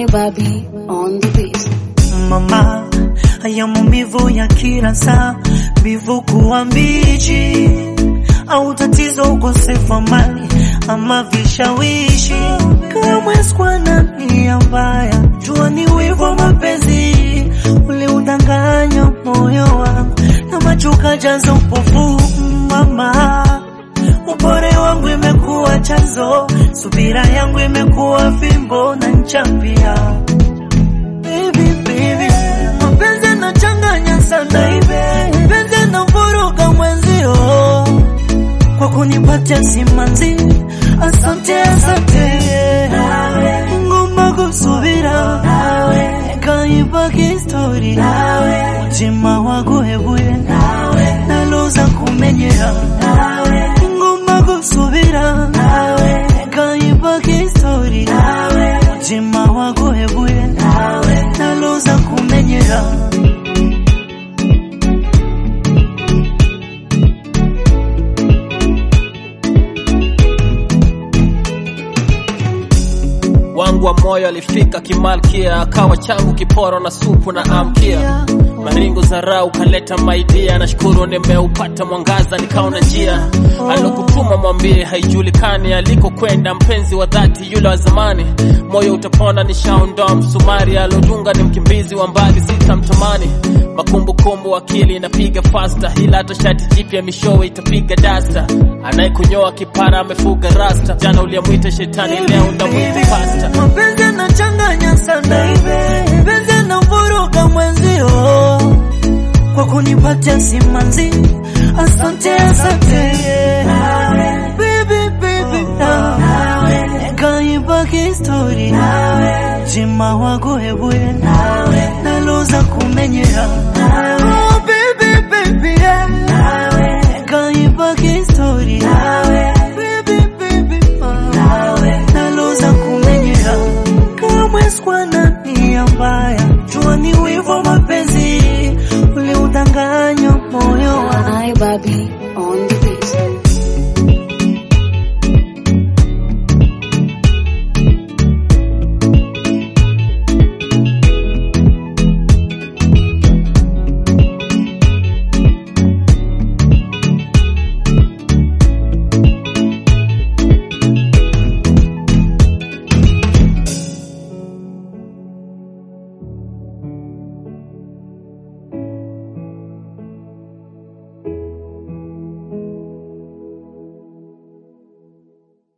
Bobby on the beat. mama, haya maumivu ya kila saa, mbivu kuwa mbichi, au tatizo ukosefu wa mali ama vishawishi, kamwe sikuwa na nia mbaya, jua ni wivu wa mapenzi uliudanganya moyo wangu na macho kajaza upofu mama upore wangu imekuwa chanzo, subira yangu imekuwa fimbo na ncha pia. Baby, baby, mapenzi yanachanganya sana, mapenzi yanavuruga mwenzio kwa kunipatia simanzi. Asante, asante, ngomba kusubira kaibaki histori mutima waguhebuye naloza kumenyera ngomba gusubira kaibaki histori mutima waguhebuye naloza kumenyera wangu wa moyo alifika kimalkia, akawa changu kiporo na supu na amkia maringo zarau kaleta maidia, nashukuru nimeupata mwangaza, nikaona njia alokutuma mwambie, haijulikani alikokwenda mpenzi wa dhati yule wa zamani. Moyo utapona, nishaondoa msumari, alodunga ni mkimbizi wa mbali, sitamtamani. Makumbukumbu akili inapiga fasta, ila hata shati jipya mishowe itapiga dasta. Anayekunyoa kipara amefuga rasta, jana uliyemwita shetani, leo ndamwita pasta. mapenzi yanachanganya sana, mapenzi yanavuruga mwenzio kwa kunipatia simanzi. Asante, asante baby, baby, nawe kaibaki histori jima waguhebuye naloza kumenyera Oh, baby, baby, yeah. kaibaki histori baby, baby, oh. naloza kumenyera kamwe sikuwa na nia mbaya, jua ni wivu wa mapenzi uliudanganya moyo wangu I Bobby on the beat.